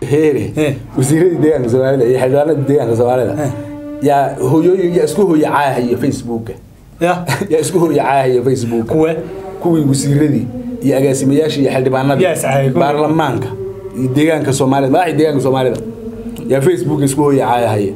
heere Eh. wasiiradii deegaanka soomaalida iyo xildhibaanada deegaanka soomaalida Eh. yaa hooyooyin yaa isku hooya caahaya facebooka ya yaa isku hooya caahaya facebooka kuwe kuwii wasiiradii iyo agaasimayaashii iyo xildhibaanadii Yaa iscaayay, kuwii. baarlamaanka iyo deegaanka soomaalida madaxda deegaanka soomaalida yaa facebook isku hooya caayahaya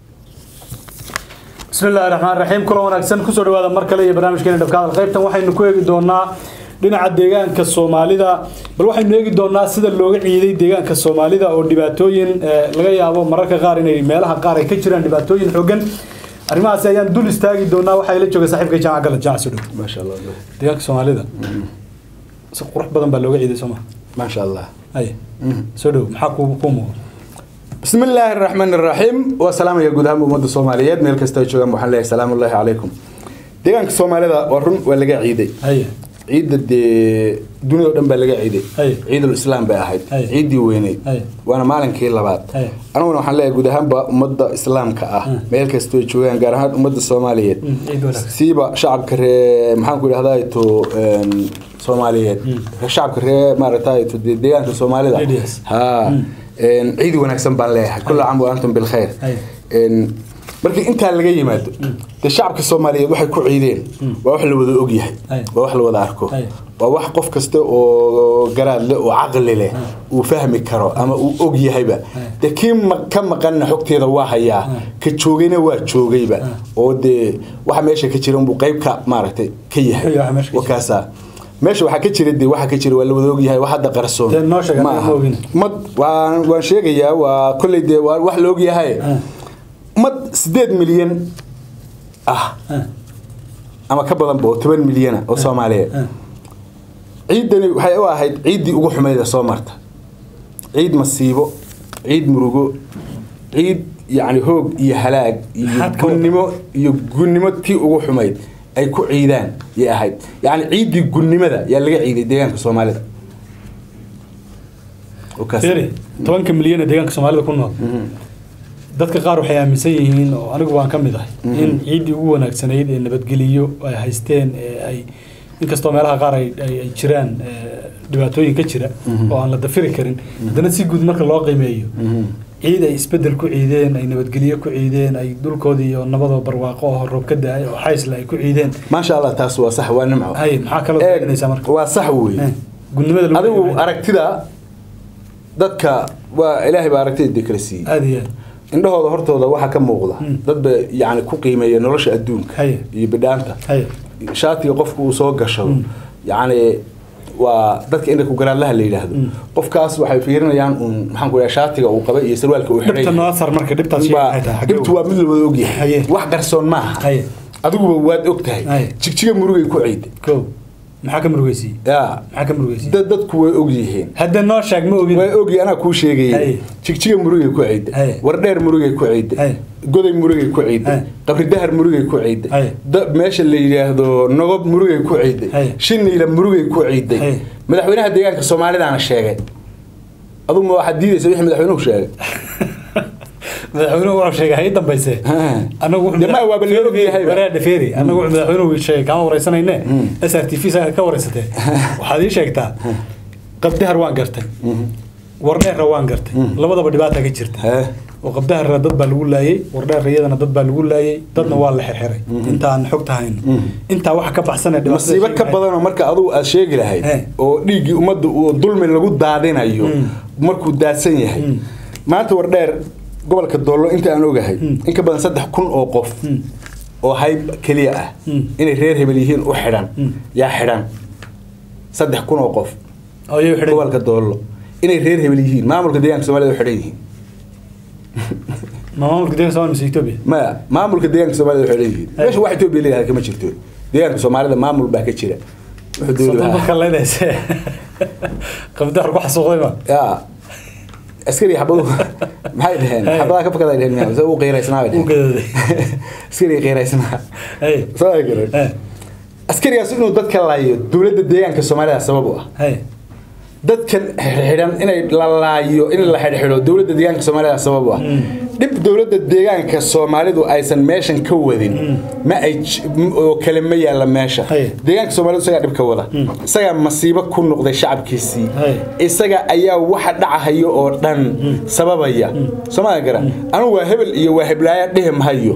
bismi illaahi raxmaan raxiim kula wanaagsan kusoo dhawaada mar kale iyo barnaamijkeena dhabka hadal qaybtan waxaynu ku eegi doonaa dhinaca deegaanka soomaalida bal waxaynu eegi doonaa sida looga ciiday deegaanka soomaalida oo dhibaatooyin eh, laga yaabo mararka qaar inay meelaha qaar ay ka jiraan dhibaatooyin xooggan arrimahaasi ayaan dul istaagi doonaa waxaa ila jooga saaxiibka jaamac galad jaamac soo dhow maasha allah deegaanka soomaalida si qurux badan baa looga ciiday sooma maasha allah haye soo dhow maxaa kuu kuu muuqda بسم الله الرحمن الرحيم والسلام يا جودهم أمد الصوماليات ميل كستا جوجان waxaan leeyahay salaam الله عليكم deegaanka Soomaalida waa run waa laga ciiday haye ciidda de dunida oo dhan baa laga ciiday Ay. ciidul islaam bay ahayd Ay. ciidii weyneyd Ay. waana maalinkii labaad Ay. aniguna waxaan leeyahay guud ahaanba ummadda islaamka ah meel kastoo ay joogaan gaar ahaan ummadda Soomaaliyeed Mm, ciid wanaagsan. siiba shacabka ree maxaan ku idhahdaa to een, Soomaaliyeed shacabka ree maaragtay to de- deegaanka Soomaalida Ladies. ha een, ciid wanaagsan baan leeyahay kullu caam wa antum bil khair Ay. een markii intaa laga yimaado de shacabka Soomaaliyeed waxay ku ciideen waa wax la wada og yahay Ay. waa wax la wada arko Ay. waa wax qof kasta oo garaad leh oo caqli leh uu fahmi karo ama uu og yahayba de kii ma- ka maqanna xogteeda waa hayaa ka joogayna waa joogayba oo dee waxa meesha ka jira unbuu qayb ka maaragtay ka yahay Waxa meesha ka jira. wakaasa meesha waxaa ka jira de waxa ka jira waa la wada og yahay wax hadda qarsoon Dee noo sheeg, ma anaga aha. ma ogin. mad waan waan sheegayaa waa kolley dee waa wax la og yahay mad sideed milyan ah Ah. ama ka badan ba oo toban milyana oo soomaaliyeed Ah. ciidani waxay u ahayd ciiddii ugu xumayd ee soo marta ciid masiibo ciid murugo ciid yacni hoog iyo halaag iyo Maxaad ka gunnimo iyo gunnimo tii ugu xumayd ay ku ciidaan yay ahayd yacni ciiddii gunnimada yaa laga ciiday deegaanka soomaalida Oo kaas. Fiiri, tobanka milyan ee deegaanka soomaalida ku nool dadka qaar waxay aaminsan yihiin oo anigu waan ka mid ahay in ciiddii ugu wanaagsanayd ee nabadgeliyo ay haysteen ee ay inkastoo meelaha qaar ay ay ay jiraan ee, dhibaatooyin ka jira oo aan la dafiri karin haddana si guud marka loo qiimeeyo ciid ay isbedel ku ciideen ay nabadgelyo ku ciideen ay dhulkoodii iyo nabadoo barwaaqo oo roob ka da-ay oo xaysle ay ku ciideen maasha allah taas waa sax waa nimco hay maxaa kaloo Eeg, daalinaysaa marka waa sax weeye Eh, gudnimada lagu adigu qiimeeyo. aragtida dadka waa ilaahay baa aragtida dee kala siiyey aad iyo aad indhahooda hortooda waxaa ka muuqda Mm. dad ba yani ku qiimeeya nolosha adduunka Haye. iyo bidhaanta hay shaatiga qofku uu soo gashado yani waa dadka indha ku garaadlaha la yidhaahdo qofkaas waxay fiirinayaan uun maxaan ku dhaha shaatiga uu qaba iyo sarwaalka uu xidhay dhibta noo sar marka dhibtaas sheegay Baa- maxay tahay? Xagee dhibtu waa mid la wada ogyahay Haye. wax qarsoon maaha Haye. adiguba waad og tahay Haye. jigjiga murugay ku ciiday kow maxaa ka murugeysiiyey ya maxaa ka murugeysiiyey dad dadku way og yihiin hadda noo sheeg ma ogin way ogi anaa kuu sheegayay Haye. jigjiga murugay ku ciiday Haye. wardheer murugay ku ciiday Haye. goday murugay ku ciiday Haye. qabridahar murugay ku ciiday Haye. da- meesha la yidhaahdo nogob murugay ku ciiday Haye. shiniila murugay ku ciiday Haye. madaxweynaha deegaanka soomaalidaana sheegay aduguma waxaad diidaysa wixii madaxweynuhu sheegay madaxweynuhu wuxuu sheegay hay dambayse anagu wuxuu Dee ma waaba la og yahay ba. wareer dhafeeri anagu wuxuu madaxweynuhu sheegay kama wareysanayne s r t v saga ka wareysatee waxaad ii sheegtaa qabdahar waan gartay wardheerra waan gartay labadaba dhibaata ka jirta Hee. oo qabdaharra dad baa lagu laayay wardheerra iyadana dad baa lagu laayay dadna waa la xirxiray inta aan xogta hayno intaa waxa ka baxsanee dhibaatada masiibo ka sheegay. badanoo marka adugu aad sheegi lahayd Haye. oo dhiiggii ummadda uu dulmi lagu daadinayo markuu daadsan yahay maanta wardheer gobolka doollo inta aan ogahay in ka badan saddex kun oo qof oo hayb keliya ah inay reer hebel yihiin u xidhan yaa xidhan saddex kun oo qof oo iyagu xidhay gobolka doollo inay reer hebel yihiin maamulka deegaanka soomaalida u xidhan yihiin ma maamulka deeganka Soomaaliya mise Ethiopia maya maamulka deegaanka soomaalida u xidhan yihiin Haye. meesha wax etoobiya leedahay kama jirto deegaanka soomaalida maamul baa ka jira wuxuu dowlad soddon ahaa. dadka leedayse qabdahar ku xasuuqday ma yaa askari xabadu maxay dhaheen Hey. xabadaha ka fakada dhaheen miyaa mise uu qiiraysnaa bay uu dhaheen gadooday askari qiiraysnaa hey soo ay garan hey askarigaas inuu dadka laayo dowladda deegaanka soomaalida sabab u ah hey dadkan xidhan inay la laayo in la xidhxidho dowladda deegaanka soomaalida sabab u ah dhib dowladda deegaanka soomaalidu aysan meeshan ka wadin ma ay j- m- oo kale ma yaalla meesha Haye. deegaanka soomaalidu isagaa dhib ka wada isagaa masiibo ku noqday shacabkiisii Haye. isaga ayaa waxa dhacahayo oo dhan sababaya somaa gara anigu waa hebel iyo waa heblaaya dhihi mahayo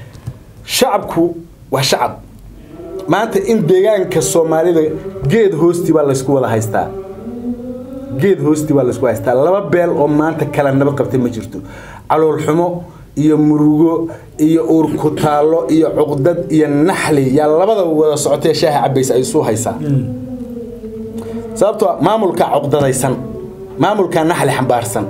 shacabku waa shacab maanta in deegaanka soomaalida geed hoosti baa laysku wada haystaa geed hoosti baa laysku haystaa laba beel oo maanta kala nabad qabtay ma jirto calool xumo iyo murugo iyo uur ku taallo iyo cuqdad iyo naxli yaa labada wada socotee shaaha cabaysa ay isu haysaa sababtoo ah maamulkaa cuqdadaysan maamulkaa naxli xambaarsan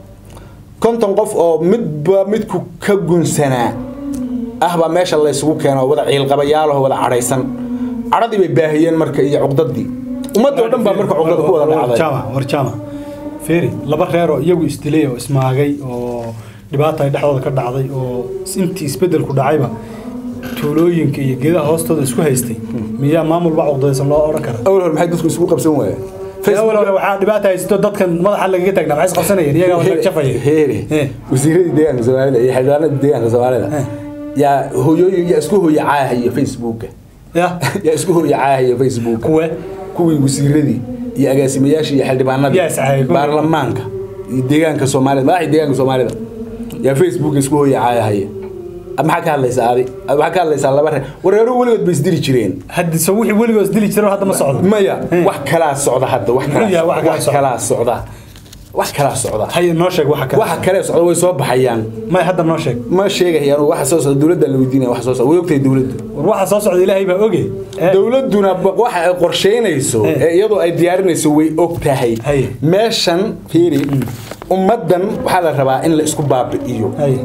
konton qof oo midba midku ka gunsanaa ah baa meesha laysugu keeno wada ciilqabayaalaho wada cadhaysan cadhadii bay baahiyeen marka iyo cuqdadii ummadda oo dhan baa marka cuqdada ku wada dhacday warjaama warjaama feri laba reer oo iyagu isdilay oo ismaagay oo dhibaata ay dhexdooda ka dhacday oo intii isbedelku dhacayba tuulooyinka iyo geedaha hoostooda isku haystay miyaa maamul baa cuqdadaysan loo odhan kara awal hore maxay dadku isugu qabsan waayeen awal hore waxaa dhibaata haysto dadkan madaxa lagaga taagna maxay isqabsanayeen iyagaa waa jafaya heere Eh. wasiiradii deegaanka soomaalida iyo xildhibaanada deegaanka soomaalida Eh. yaa hooyooyin yaa isku hooya caahaya facebooka ya yaa isku hooya caahaya facebooka kuwe kuwii wasiiradii iyo agaasimayaashii iyo xildhibaanadii Yaa iscaayay, kuwii. baarlamaanka iyo deegaanka soomaalida madaxii deegaanka soomaalida yaa facebook isku hooya caayahaya maxaa ka hadlaysaa adi maxaa ka hadlaysaa laba reer wareeruhu weligood bay isdili jireen haddi so wixii weligoos dili jiro hadda ma socdo maya Eh. wax kalaa socda hadda wax Muxuu yahay wax kalaa- kalaa wax socda? kalaa socda wax kalaa socda hay noo sheeg waxa kale waxa kale socda way soo baxayaan may hadda noo sheeg ma sheegayaan waxa soo socda dowladda la weydiinaya waxa soo socda way ogtahay dowladdu war waxa soo socda ilaahay baa oge Eh, dowladduna ba- waxa ay qorsheynayso Eh. ee iyadoo ay diyaarinayso way og tahay Haye. meeshan fiiri ummaddan waxaa la rabaa in la isku baabi'iyo hay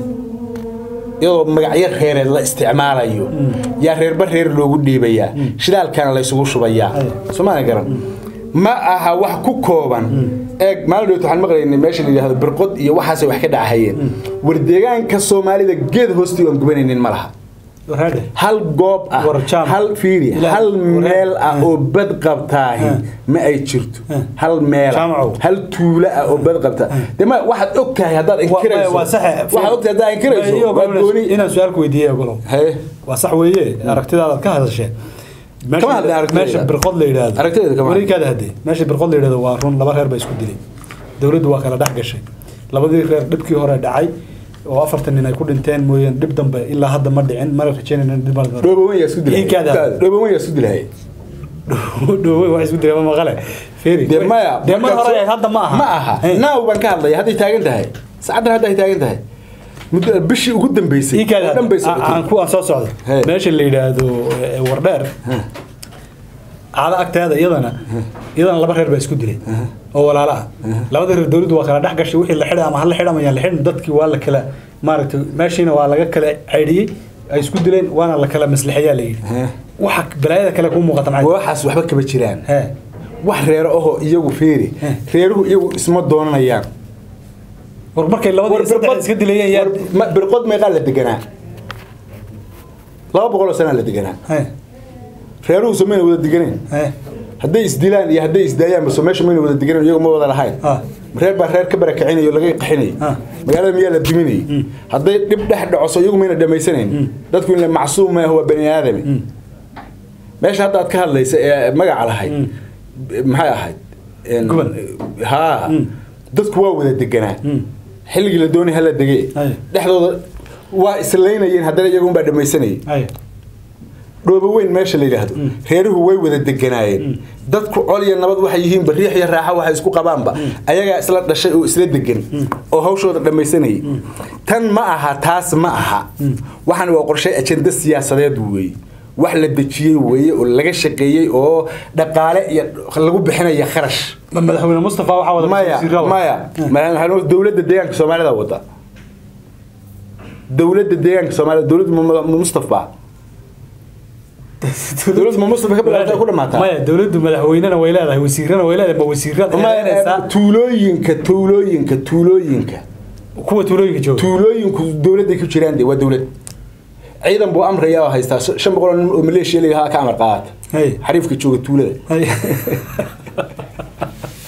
iyadoo magacyo reereed la isticmaalayo yaa reerba reer loogu dhiibayaa shidaalkana la isugu shubayaa Haye. somaana garan ma aha wax ku kooban eeg maalin dhowt waxaan maqlaynay meesha la yidhahdo birqod iyo waxaasay wax ka dhacahayeen war deegaanka soomaalida geed hoostii aan gubanaynin ma laha warhaadhe hal goob ah War jaam. hal fiiri Ilaah. hal War- meel ah Eh. oo bad qabtaahi Eh. ma ay jirto Eh. hal meel ah, Jaamacow. hal tuulo ah oo bad qabta de ma waxaad og tahay haddaad inkirayso waa sax waxaad og tahay haddaad inkirayso waa gooni inaan su-aal ku weydiiyey ogolow Haye. waa sax weeye aragtidaadaad ka hadashee Meesha- Kama hadlin aragtidayda. meesha birqod la yidhaahdo Aragtidayda kama hadlin. wareegkaada hadee meesha birqod la yidhahdo waa run laba reer baa isku dilay dowladdu waa kala dhex gashay labadii reer dhibkii hore dhacay oo afartan nin ay ku dhinteen mooyeen dhib dambe ilaa hadda ma dhicin mana rajaynayna in dhib ma dhicin. dhoobawan yaa isku dilay Iinkaada. dhoobawan yaa isku dilay Dhowe wax isku dilay ma maqale Feri. de maya dee mar markaad hore soo- hadda ma aha ma aha Eh. naaw baan ka hadlaya hadday taagan tahay saacaddan hadda ay taagan tahay muddo bishii ugu dambeysay ii kaada oo dhan bay aan socotay ku aan soo socdo Hey. meesha la yidhaahdo eh, wardheer caado agteeda iyadana iyadana laba reer baa isku dilay oo walaalo ah labada reer dowladdu waa kala dhex gashay wixii la xidhay ama hala xidhamayaan la xidhin dadkii waa la kala maaragtay meeshiina waa laga kala caydhiyey ay isku dileen waana la kala maslixayaa la yidhi Eh. waxa balaayada kale kuu muuqata maxay waxaas waxba kama jiraan he wax reero ahoo iyagu feeri Eh. reeruhu iyagu isma doonanayaan war markay labadii War saddex birqod- iska dilayeen yaa war ma- birqod meeqaa la deganaa laba boqol oo sanaa la deganaa he reeruhu so mayna wada deganeen he hadday isdilaan iyo hadday isdaayaan baso meesha mayna wada deganeen iyagu ma wada lahayn Ah. reer baa reer ka barakicinayo laga qaxinayo Ah. magaalada miyaa la diminayay hadday dhib dhex dhacoso iyagu mayna dhammaysanayn dadku in la macsuum maaho waa bani aadami meesha hadda aad ka hadlaysa ee magaca lahayd maxay ahayd En- Guban. haa dadku waa wada deganaa xilligii la doonay hala degee Ay. dhexdooda waa islaynayeen haddana iyagun baa dhammaysanayay hay dhoobo weyn meesha la yidhaahdo reeruhu way wada deganaayeen dadku col iyo nabad waxay yihiin bariix iyo raaxo waxay isku qabaanba ayagaa isla dhashay oo isla degan oo hawshooda dhammaysanayay tan ma aha taas ma aha waxaan waa qorshe ajenda siyaasadeed weeye wax la dejiyey weeye oo laga shaqeeyey oo dhaqaale iyo lagu bixinaya kharash Ma- madaxweyne mustafa waxaa wada maya wasiirada. maya madaxweyne- dowladda deegaanka soomaalida wada dowladda deegaanka soomaalida dowladda Mu- Mu- mustafa dowladda ma mustafa ka bilaabtay ku dhamaataa maya dowladdu madaxweynena way leedahay wasiirana way leedahay ma wasiirada Ma- eedeynaysaa tuulooyinka tuulooyinka tuulooyinka kuwa tuulooyinka jooga tuulooyinku dowladday ku jiraan de waa dowlad ciidan buu amraya oo haystaa shan boqol oo nin oo maleeshiya layahaa ka amar qaata Hey. xariifka jooga tuulada Hay.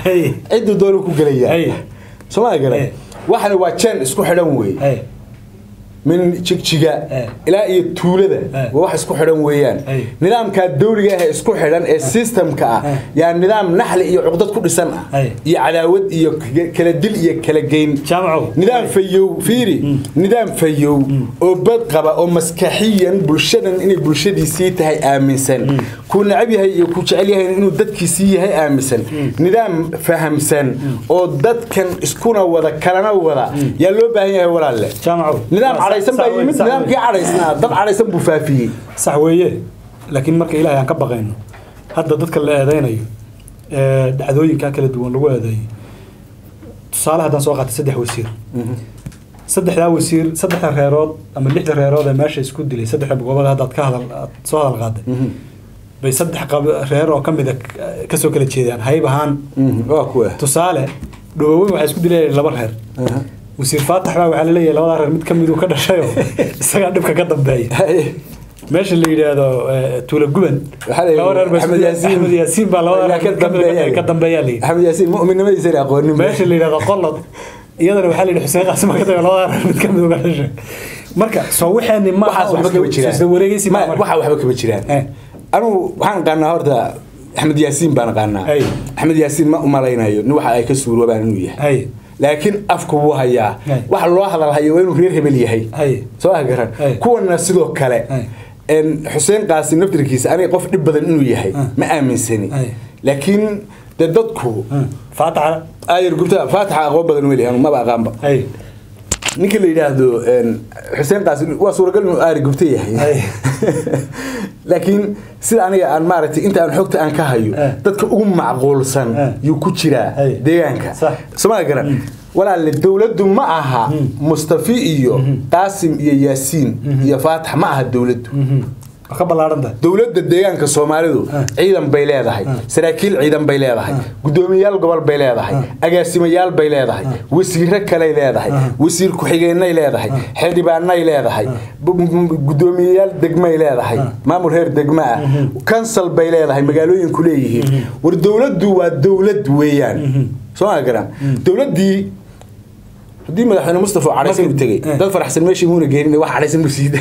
Hey. cidduu doonu ku gelaya Hey. sooma garan Hey. waxana waa jeen isku xidhan wey Hey. min jigjiga Hey. ilaa iyo tuulada Hey. waa wax isku xidhan weeyaan Hey. nidaamkaa dawliga ah ee isku xidhan ee systemka ah Hey. yaa nidaam naxli iyo cuqdad ku dhisan ah Hey. iyo cadaawad iyo k- kala dil iyo kala geyn jaamacow nidaam fayow fiiri nidaam fayow oo bad qaba oo maskaxiyan bulshadan inay bulshadiisii tahay aaminsan kuu necab yahay iyo kuu jecel yahay inuu dadkiisii yahay aaminsan nidaam fahamsan oo dadkan iskuna wada kalana wada yaa loo baahan yahay walaalle jaamacow nidaam cadhaysan baa Sax wey, yimid sax wey. nidaamkii cadhaysnaa dad cadhaysan buu faafiyey sax weeye laakiin marka ilaahay aan ka baqayno hadda dadka la eedeynayo ee dhacdooyinka kala duwan lagu eedeeyo tusaale haddaan soo qaatay saddex wasiir saddexdaa wasiir saddexda reerood ama lixda reerood ee meesha isku dilay saddexda goobada haddaad ka hadal aad soo hadal qaaday bay saddex qab- reer oo ka mid a kasoo kala jeedaan hayb ahaan waa kuwa tusaale dhawoweyn waxaa isku dilayeen laba reer wasiir faatax baa waxaa laleeyahay labadaa reer mid ka miduu ka dhashayoo isagaa dhibka ka dambeeya meesha la yidhaahdo eh, tuula guban Waxaa la yidhi laba reer baa isku Axmed dilay- Yaasiin. axmed yaasiin baa labada reer mid ka mid ka dambeeyaa la yidhi axmed yaasiin mu'minnimadiisa ay aqoonin meesha la yidhahdo qolod iyadana waxaa la yidhi xuseen qaasim baa ka dambeeya labada reer mid ka mid uga dhashay marka soo waxaani ma waxaas waxba kama jiraan isla wareegaysi Ma- ma marka. waxa waxba kama jiraan Eh. anugu waxaan qaanaa horta axmed yaasiin baan qaanaa Ay. axmed yaasiin ma umalaynayo nin waxa ay ka suuroobaan inuu yahay Ay. laakiin afku wuu hayaa Ay. waxa loo hadalhayo waa inuu reer hebel yahay Ay. soo ah garan Ay. kuwana sidoo kale Ay. En xuseen qaasim naftirkiisa aniga qof dhib badan inuu yahay Ah. ma aaminsani Ay. laakiin dee dadku faataxa ayar gubta faataxa aqoon badan weli anu maba aqaanba ay ninka la yidhaahdo en, xuseen qaasim waa suuragal inuu aari gubta yahay Ay. laakiin sida aniga aan maaragtay inta aan xogta aan ka hayo Eh. dadka ugu macquulsan Eh. yuu ku jiraa Ay. deegaanka Sax. somaa garan walaalle dowladdu ma aha mustafi iyo qaasim iyo yaasiin iyo faatax ma aha dowladdu waa ka ballaaran tahay dowladda deegaanka soomaalidu Ah. ciidan bay leedahay saraakiil ciidan bay leedahay gudoomiyayaal gobol bay leedahay agaasimayaal bay leedahay wasiiro kaley leedahay wasiir ku-xigeenay leedahay xildhibaanay leedahay bu- bu- gudoomiyayaal degmay leedahay maamul heer degma ah kansal bay leedahay magaalooyinku leeyihiin war dowladdu waa dowlad weeyaan soo ma garan dowladdii haddii madaxweyne mustafa cadhaysan u tegey Eh. dad faraxsan meeshii muuna geenin wax cadhaysan buu siiday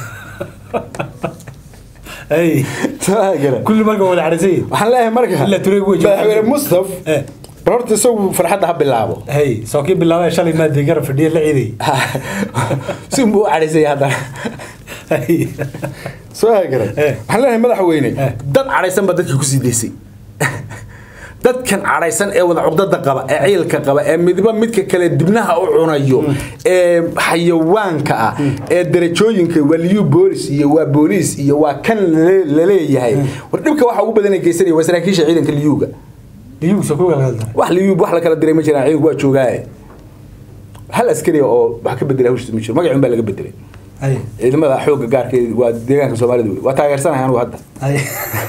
ay soo ma garan kulli marka wada cadhaysan yihiin waxaan leeyahay marka Ilaa Tureeg way joogaan. madaxweyne mustaf Eh. bal horta isagu farxadda ha bilaabo hey soo kii bilaabay shalay maadii garab fadhiya la ciiday si unbuu u cadhaysaya haddana Hey. soo hagaran Eh. waxaan leeyahay madaxweyne Eh. dad cadhaysan baa dadkii kusii daysay dadkan cadhaysan ee wada cugdada qaba ee ciilka qaba ee midba midka kale dibnaha u cunayo ee xayawaanka ah ee darajooyinka waa liyu boolis iyo waa booliis iyo waa kan lale- laleeyahay war dhibka waxa ugu badan ay geysanaya waa saraakiisha ciidanka liyuga liyugu soo kuga galdan wax liyub wax la kala diray ma jiraan ciidanku waa joogaaye hal askari oo wax ka bedelay hawshiisa ma jiro magacun baa laga bedelay ay ciidamada xoogga gaarka waa deegaanka soomaalida wey waa taageersanahay anugu hadda ay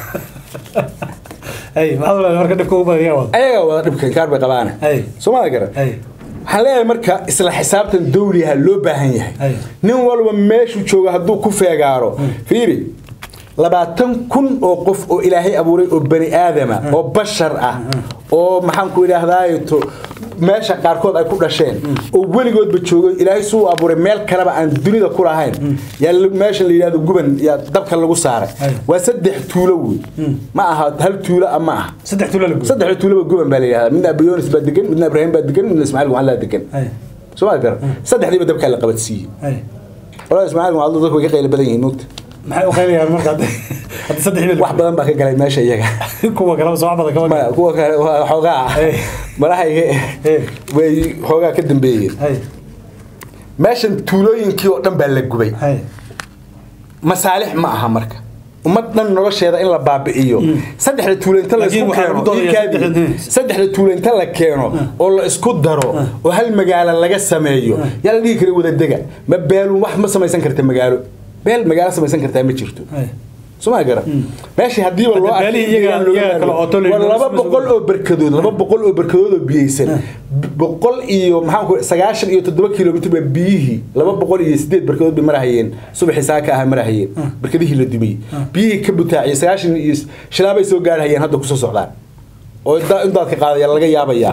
ay maxaad walaal marka dhibka ugu badan yaa wada ayagaa wada dhibkan kaar bay qabaane Ay. soomaalia garan ay waxaan leeyahay marka isla xisaabtan dawliha loo baahan yahay Ay. nin walba meeshuu joogo hadduu ku feegaaro fiiri labaatan kun oo qof oo ilaahay abuuray oo bani aadama oo bashar ah oo maxaan ku idhaahdaa to meesha qaarkood ay ku dhasheen oo weligoodba joogo ilaahay suu abuuray meel kaleba aan dunida ku lahayn yaa la- meesha la yidhahdo guban yaa dabka lagu saaray Ay. waa saddex tuulo wey ma aha hal tuulo ah ma aha saddex tuula la gubo saddexda tuulaba guban baa la yidhahdaa midna abiyonis baa degan midna ibraahim baa degan midna ismaaciil mucallaa degan ay soo ma garan saddexdiiba dabkaa la qabadsiiyey ay walaa ismaaciil mucallo dadku way ka qaylo badan yihiin nuugta maxay u qaynayaan marka hadda hadda saddex bil wax badan baa ka galay meesha iyaga kuwa kale soo badan kama maya kuwa kale waa xoogaa Hey. malahayga Hey. way xoogaa ka dambeeyeen ay meeshan tuulooyinkii oo dhan baa la gubay ay masaalix ma aha marka ummad dhan nolosheeda in la baabi'iyo saddexda tuulo inta la Laakiin isku waxaa keeno lagu doodayaa iikaadi, saddexda- saddexda tuulo inta la keeno oo la isku daro oo hal magaalo laga sameeyo yaa la dhihi kara wadadega ma beelun wax ma samaysan karta magaalo beel magaalo samaysan kartaa ma jirto ay soma garan meeshii hadiiba loo Hadda beelihii iyaga- iyaga kala ooto la waa yidhi, laba isma boqol sugo. oo berkadood laba boqol oo berkadood oo biyeysan boqol iyo maxaan ku sagaashan iyo toddoba kilomitr baa biyihii laba boqol iyo sideed berkadood bay marahayeen subaxii saaka aha marahayeen berkadihii la dumiyey biyihii ka butaaciyey sagaashan iyo shilaabay soo gaarhayeen hadda kusoo socdaan oo da- in daadka qaadaya laga yaabayaa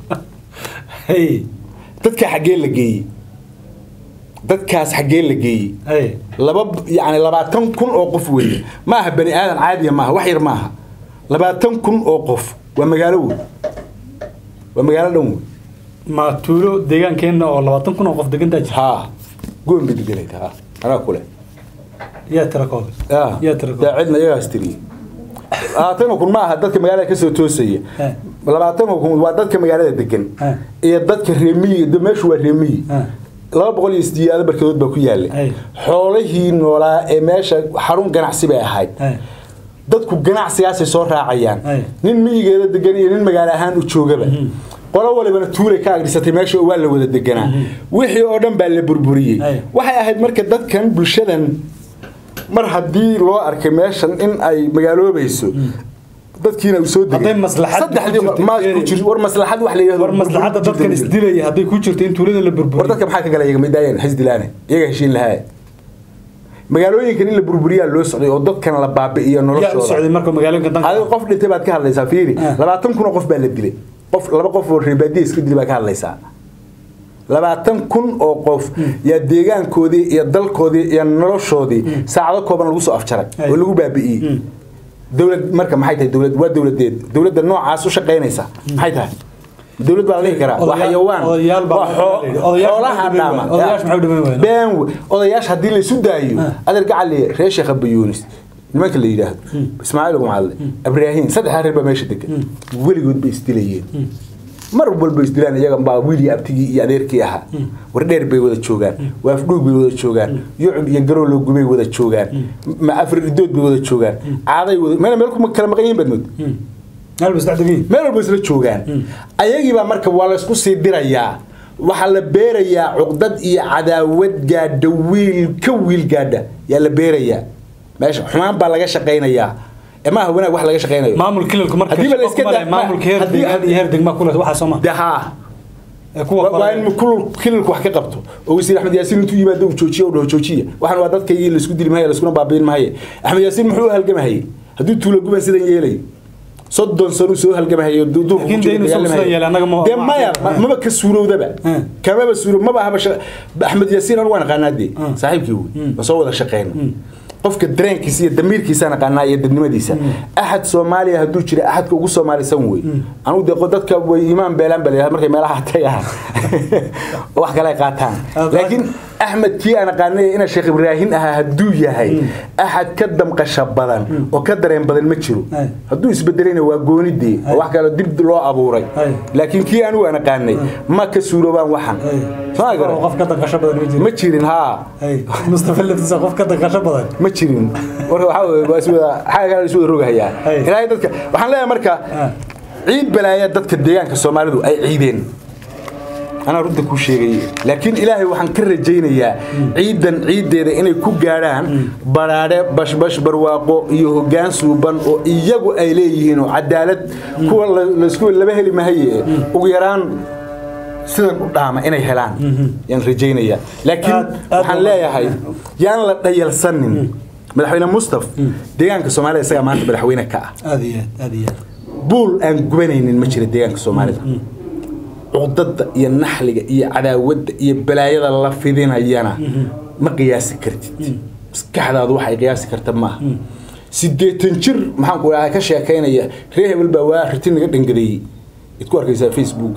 hey dadka xaggee la geeyey dadkaas xaggee la geeyey hey laba yani labaatan kun oo qof weeye ma aha bani aadan caadiya maaha wax yar maaha labaatan kun oo qof waa magaalo wey waa magaalo dhan wey ma tuulo deegaankeenna oo labaatan kun oo qof degantaa jira haa goon bay deganayt ha anaa kule yaa tira kooda Ah, yaa tira daa kooda cidna iyagaas tiriyey labaatan kun ma aha dadka magaalada kasoo toosaya Eh. labaatan kun waa dadka magaalada degan Eh. iyo dadka reemiyi de- meeshu waa reemiyi Eh. laba boqol iyo sideedaad barkedood baa ku yaalay Eh. xoolihii noolaa ee meesha xarun ganacsi bay ahayd Hey. dadku ganacsigaasay soo raacayaan Ay. nin miyigeeda degan iyo nin magaalo ahaan u joogaba qolo walibana tuulay ka agdhisatay meesha oo waa la wada deganaa wixii oo dhan baa la burburiyey Ay. waxay ahayd marka dadkan bulshadan mar haddii loo arkay meeshan in ay magaaloobayso dadkiina uu soo degay Hadday maslaxad saddexdii ku jirto, ma ku Jerry. jir war maslaxad wax la yiraahdo war maslaxadda dadkan isdilaya hadday ku jirto in tuulada la war burburiyo dadka maxaa ka gala iyaga midaayeen xisdilaane iyaga heshiin lahaa magaalooyinkan in la burburiyaa loo socday oo dadkan la baabi'iyo yaa u noloshooda socday marka magaalooyinka danka adiga qof dhintay baad ka hadlaysaa fiiri Ah. labaatan kun oo qof baa la dilay qof laba qof oo reebaadiya iska dilay baa ka hadlaysaa labaatan kun oo qof yaa deegaankoodii iyo dalkoodii iyo noloshoodii saacado kooban lagu soo afjaray Ay. oo lagu baabi'iyey dowlad marka maxay tahay dowlad waa dowladeed dowladda noocaas u shaqaynaysa maxay tahay dowlad baa la dhihi karaa waa Odayaal- xayawaan odayaal baa waa xoo- odayaal xoolaha maxay u dhaama dhiman waayeen? Odayaasha maxay u dhiman waayeen? been we- odayaasha haddii laysu daayo adeer gacali reer sheekh abayuunis nimanka la yidhaahdo ismaaciil gumcadle ibraahiim saddexdaa reer baa meesha degan weligood bay isdilayeen mar walba isdilaan iyaga baa wiilii abtigii iyo adeerkii ahaa wardheer bay wada joogaan waafdhuug bay wada joogaan yucub iyo garooloogu bay wada joogaan ma afar idood bay wada joogaan caaday wada meel meel kuma kala maqan yihiin badnood meel bas dhexdegin meel walba isla joogaan ayagiibaa marka waa la isku sii dirayaa waxaa la beerayaa cuqdad iyo cadaawad gaadha wiil ka wiil gaadha yaa la beerayaa meesha xumaan baa laga shaqaynayaa ee maaha wanaag wax laga shaqaynayo maamul kilalku marka Haddiiba la shaqo iska kuma leh, daa- maamulka heer haddii- deegaan iyo heer degma kule waxaa soo ma de haa ee kuwa waa kale in kulul kilalku wax ka qabto oo wasiir axmed yaasiin intuu yimaado uu joojiyo u dhaho joojiya waxaan waa dadkaygii laisku dili mahaye laiskuna baabiin mahaye axmed yaasiin muxuu u halgamahayey hadduu tuulo guban sidan yeelay soddon sano soo halgamahayo duurka Laakiin dee inuu isagu sidan yeelay, annaga ma- dee ma- maya ma- maba ka suurowdaba Hmm. kamaba suuro maba ahaba sha- axmed yaasiin anu waan aqaanaa dee Hmm. saaxiibkii wey ma soo wada shaqeyno qofka dareenkiisa iyo damiirkiisaan aqaanaa iyo dadnimadiisa axad soomaaliya hadduu jira axadka ugu soomaalisan wey anugu dee dadka way imaan beelaan baa layidhahda markay meelaha tagaan oo wax kale ay qaataan Ah, laakiin axmed kii aan aqaanay ina sheekh ibraahin ahaa hadduu yahay axad ka damqasha badan oo ka dareen badan ma jiro Ay. hadduu isbedelayna waa goonidee oo wax kale dib loo abuuray Ay. laakiin kii anigu aan aqaanay ma ka suuroobaan waxan Soo ma garan? qof ka danqasho badan ma jiro ma jirin haa Hey, mustafa laftiisa qof ka danqasho badan ma jirin warka waxaa weeye waa iswada xagga kale isu wada rogahayaa Ay. ilaahay dadka waxaan leeyahay marka Ah. ciid balaaya dadka deegaanka soomaalidu ay ciideen anaa runta kuu sheegay laakiin ilaahay waxaan ka rajaynayaa ciidan ciiddeeda inay ku gaadhaan baraadhe bashbash barwaaqo iyo hoggaan suuban oo iyagu ay leeyihiin oo cadaalad kuwa la- laysku laba heli mahaye ugu yaraan sidan u dhaama inay helaan yaan rajaynayaa laakiin Aad- aad waxaan waa- leeyahay yaan la dhayalsanin madaxweyne mustaf deegaanka soomaalida isagaa maanta madaxweyne ka ah aad iyo aad aad iyo aad buul aan gubanaynin ma jira deegaanka soomaalida cuqdada iyo naxliga iyo cadaawadda iyo balaayada la fidinayana ma qiyaasi kartid maskaxdaadu waxay qiyaasi karta maaha sideetan jir maxaan ku dhahaa ka sheekaynaya reer hebel baa waa riti naga dhangadeeyey id ku arkaysaa facebooka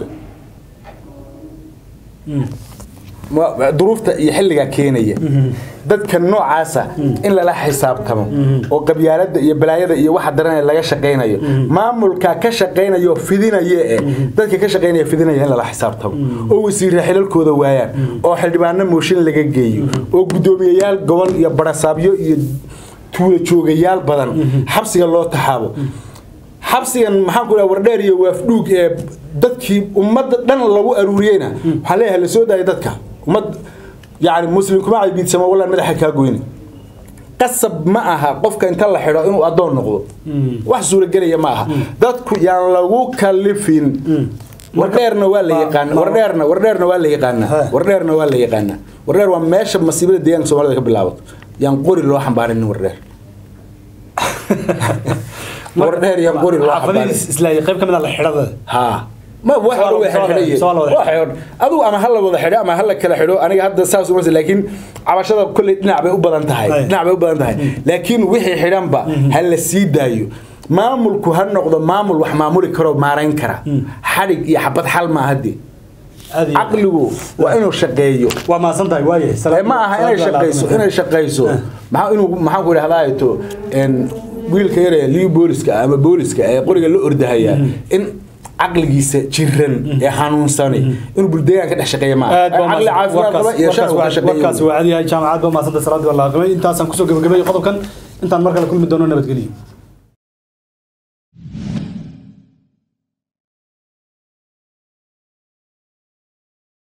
Ma- duruufta iyo xilligaa keenaya dadka noocaasa in lala xisaabtamo oo qabyaalada iyo balaayada iyo waxa daranaya laga shaqaynayo maamulka ka shaqaynayo fidinaya ee dadka ka shaqaynaya fidinaya in lala xisaabtamo oo wasiirra xilalkooda waayaan oo xildhibaano mooshin laga geeyo oo guddoomiyayaal gobol iyo barasaabyo iyo tuula joogayaal badan xabsiga loo taxaabo xabsigan maxaan ku dhaha wardheer iyo waafdhuug ee dadkii ummadda dhan lagu aruuriyeyna waxaan leeyahay la soo daaya dadka ummad yani muslim kuma caybiidsamo wallaan madaxa kaa goyni qasab ma aha qofka inta la xidho inuu addoon noqdo wax suuragelaya ma aha dadku yaan lagu kalifin wardheerna waa la yaqaana wardheerna wardheerna waa la yaqaanaa Ha. wardheerna waa la yaqaanaa wardheer waa meesha masiibada deegaanka soomaalida ka bilaabato yaan qori loo xambaarinin wardheer wardheer iyo qori loo xabaaray xaafadihiis islaayay qayb ka mid ah la xidhada ها ما واحد سؤال- هو واحد سؤال- حريه سؤال واحد. واحد ادو اما هلا ودا xidho ama halla kala xidho aniga hadda saas uma laakiin cabashada kulli dhinac bay u badan tahay Ay. dhinac bay u badan tahay laakiin wixii xidhanba hal sii daayo maamulku ha noqdo maamul wax maamuli karo maarayn kara xadhig iyo xabad xal ma hadii aad iyo- caqligu waa inuu shaqeeyo waa mahadsan tahay waaye Ee, ma aha inay shaqayso inay shaqayso maxaa inuu maxaa ku idhahdaa to en wiilka yar ee liu booliska ama booliska ee qoriga la ordahaya in caqligiisa jiran ee xanuunsani inuu buldeegaan ka dhex shaqeeya ma aad aha caqli caafimaad qaba iyo shan uu ka warkaasi shaqeeyo waa cad yahay jaamacad ba maasanta salaadii waa la aqrimay intaasaan kusoo gabagabay qodobkan intaan mar kale kulmi doono nabadgelyo